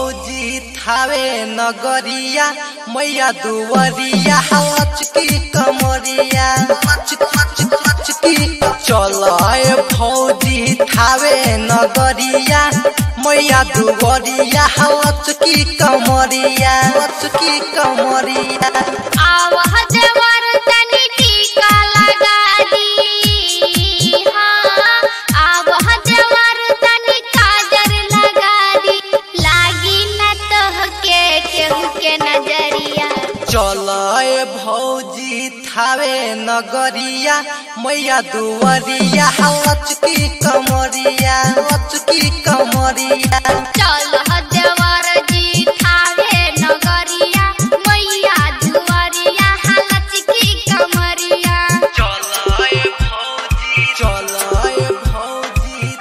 भौजी थावे नगरिया मैया दुवरिया लचकी कमरिया लचकी चल भौजी थावे नगरिया मैया दुवरिया लचकी कमरिया लचकी कमरिया आवह देवर तनी टीका लगा दी हाँ आवह देवर तनी काजर लगा दी लागी न तोहके केहू के नजरिया चल भौजी थावे नगरिया मैया दुवरिया लचकी कमरिया लचकी कमरिया चल देवर जी थावे नगरिया मैया दुआरिया लचकी कमरिया चल भौजी चल भौजी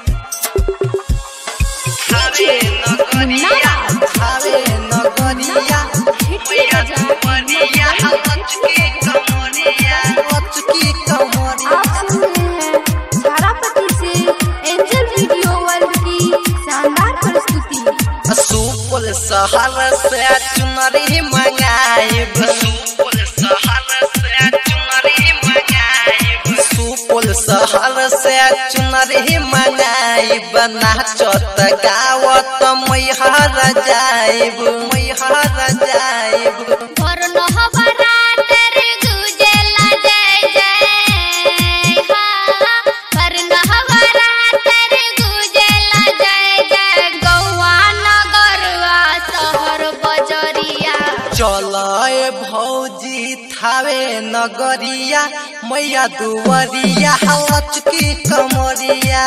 थावे नगरिया थावे नगरिया मैया दुवरिया लचकी कमरिया लचकी कमरिया आप सुन रहे हैं तारापति से एंजल वीडियो वर्ल्ड की शानदार प्रस्तुति सुपल शहर से चुनरी मंगाइब सुपल शहर से चुनरी मंगाइब सुपल शहर से चुनरी मंगाइब नाचत गावत मैहर जाइब मैहर जाइब और नहबरा तेरे गुजला जय जय हाँ पर नहबरा तेरे गुजला जय जय गौआ नगरवा शहर बजरिया चल भौजी थावे नगरिया मैया दुवरिया लचकी कमरिया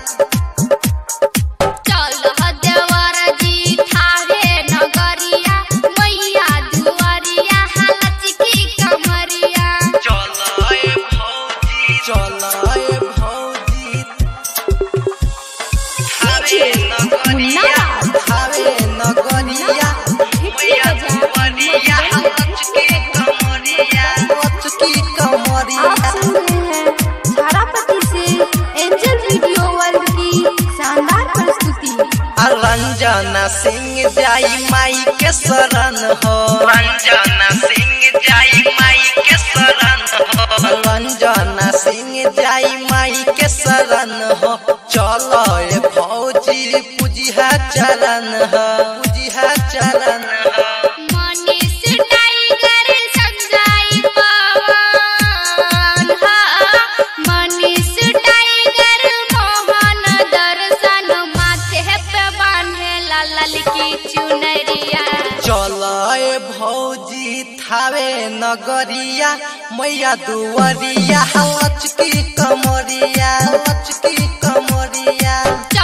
चल देवर जी थावे नगरिया मैया दुआरिया लचकी कमरिया चल भौजी चल भौजी थावे नगरिया थावे नगरिया मैया दुवरिया लचकी कमरिया लचकी आप कमरिया सुन रहे हैं तारापति से एंजल वीडियो वर्ल्ड की शानदार प्रस्तुति रंजना सिंह जाई माई के शरण हो रंजना सिंह जाई माई के शरण हो रंजना सिंह जाई माई के शरण हो चलो ए भौजी पूजिहा चरण हो पूजिहा चरण हो मनीष टाइगर संजय पवन हाँ मनीष टाइगर मोहन दर्शन माथे पे बांधे लाल की चुनरिया चल भौजी थावे नगरिया मैया दुवरिया लचकी कमरिया लचकी कमरिया